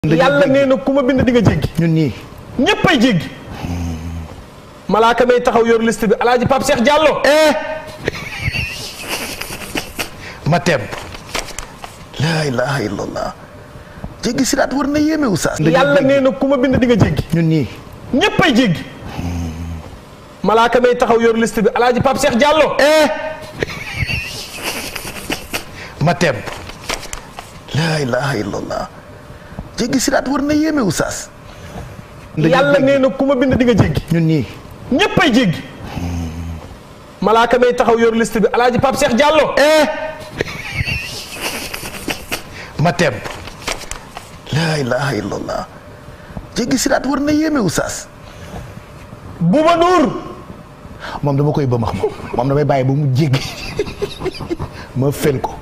yàlla nee na ku ma bind di nga jéggi ñun ñii ñépp ay jéggi malaaka may taxaw yor liste bi alaaji Pape Cheikh Diallo ma temb laa ilaha illallah jéggi siraat war na yéeme oustaz yàlla nee na ku ma bind di nga jéggi ñun ñii ñépp ay jéggi malaaka may taxaw yor liste bi alaaji Pape Cheikh Diallo ma temb laa ilaha illallah jéggi siraat war na yéeme oustaz yàlla nee na ku ma bind di nga jéggi ñun ñii ñépp ay jéggi malaaka may taxaw yor liste bi alaaji Pape Cheikh Diallo ma temb laa ilaha illallah jéggi siraat war na yéeme oustaz Bouba Ndour moom dama koy bëmax moom moom damay bàyyi ba mu jéggi ma fen ko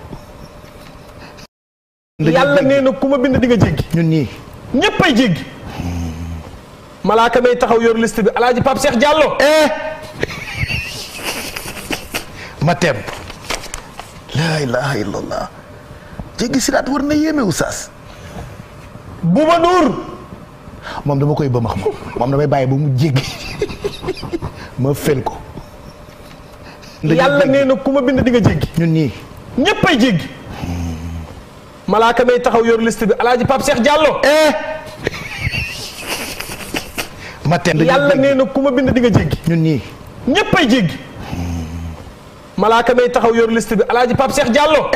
yàlla nee na ku ma bind di nga jéggi ñun ñii ñépp ay jéggi malaaka may taxaw yor liste bi alaaji Pape Cheikh Diallo ma temb laa ilaha illallah jéggi siraat war na yéeme oustaz Bouba Ndour moom dama koy bëmax moom moom damay bàyyi ba mu jéggi ma fen ko yàlla nee na ku ma bind di nga jéggi ñun ñii ñépp ay jéggi malaaka may taxaw yor liste bi alaaji Pape Cheikh Diallo ma temb yàlla nee na ku ma bind di nga jéggi ñun ñii ñépp ay jéggi malaaka may taxaw yor liste bi alaaji Pape Cheikh Diallo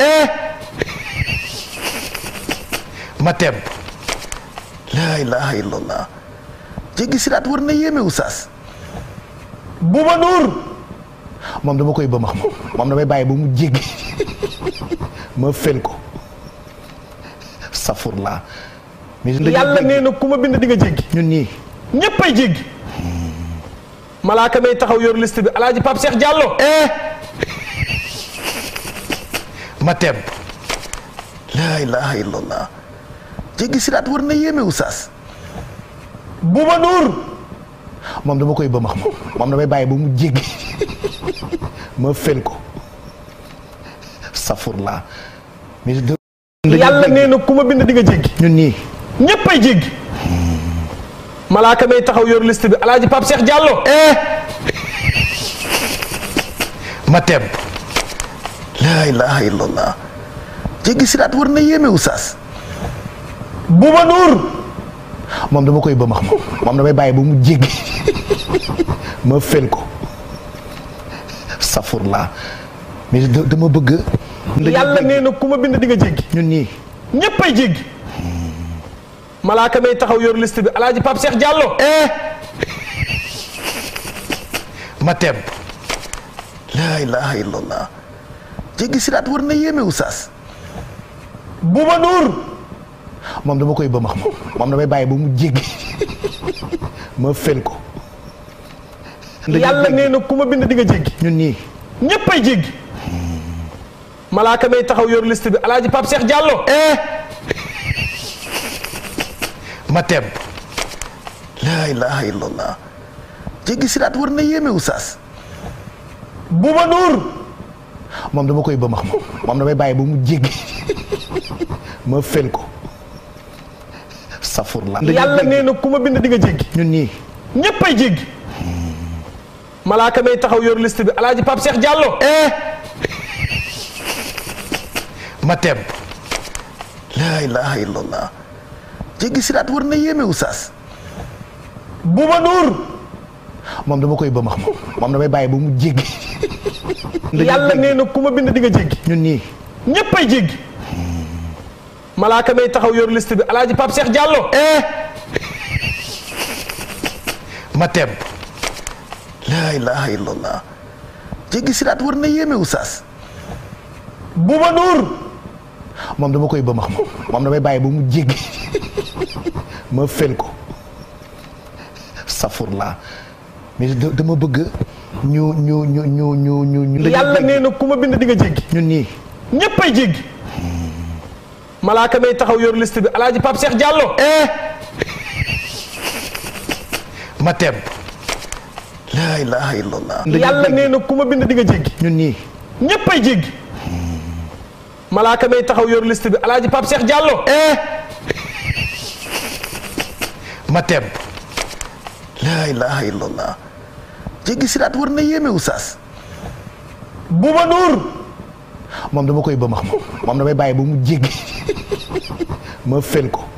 ma temb laa ilaha illallah jéggi siraat war na yéeme oustaz Bouba Ndour moom dama koy bëmax moom moom damay bàyyi ba mu jéggi ma fen ko safurlaa mais yàlla nee na ku ma bind di nga jéggi ñun ñii ñépp ay jéggi malaaka may taxaw yor liste bi alaaji Pape Cheikh Diallo ma temb laa ilaha illallah jéggi siraat war na yéeme oustaz Bouba Ndour moom dama koy bëmax moom moom damay bàyyi ba mu jéggi ma fen ko safurlaa mais yàlla nee na ku ma bind di nga jéggi ñun ñii ñépp ay jéggi malaaka may taxaw yor liste bi alaaji Pape Cheikh Diallo ma temb laa ilaha illallah jéggi siraat war na yéeme oustaz Bouba Ndour moom dama koy bëmax moom moom damay bàyyi ba mu jéggi ma fen ko safurlaa mais dama bëgg yàlla nee na ku ma bind di nga jéggi ñun ñii ñépp ay jéggi malaaka may taxaw yor liste bi alaaji Pape Cheikh Diallo ma temb laa ilaha illallah jéggi siraat war na yéeme oustaz Bouba Ndour moom dama koy bëmax moom moom damay bàyyi ba mu jéggi ma fen ko yàlla nee na ku ma bind di nga jéggi ñun ñii ñépp ay jéggi malaaka may taxaw yor liste bi alaaji Pape Cheikh Diallo ma temb laa ilaha illallah jéggi siraat war na yéeme oustaz Bouba Ndour moom dama koy bëmax moom moom damay bàyyi ba mu jéggi ma fen ko safurlaa yàlla nee na ku ma bind di nga jéggi ñun ñii ñépp ay jéggi malaaka may taxaw yor liste bi alaaji Pape Cheikh Diallo ma temb laa ilaha illallah jéggi siraat war na yéeme oustaz Bouba Ndour moom dama koy bëmax moom moom damay bàyyi ba mu jéggi yàlla nee na ku ma bind di nga jéggi ñun ñii ñépp ay jéggi malaaka may taxaw yor liste bi alaaji Pape Cheikh Diallo ma temb laa ilaha illallah jéggi siraat war na yéeme oustaz Bouba Ndour moom dama koy bëmax moom moom damay bàyyi ba mu jéggi ma fen ko safurlaa mais dama bëgg ñu ñu ñu ñu ñu ñu ñu yàlla nee na ku ma bind di nga jéggi ñun ñii ñépp ay jéggi malaaka may taxaw yor liste bi alaaji Pape Cheikh Diallo ma temb laa ilaha illallah yàlla nee na ku ma bind di nga jéggi ñun ñii ñépp ay jéggi malaaka may taxaw yor liste bi alaaji Pape Cheikh Diallo ma temb laa ilaha illallah jéggi siraat war na yéeme oustaz Bouba Ndour moom dama koy bëmax moom moom damay bàyyi ba mu jéggi ma fen ko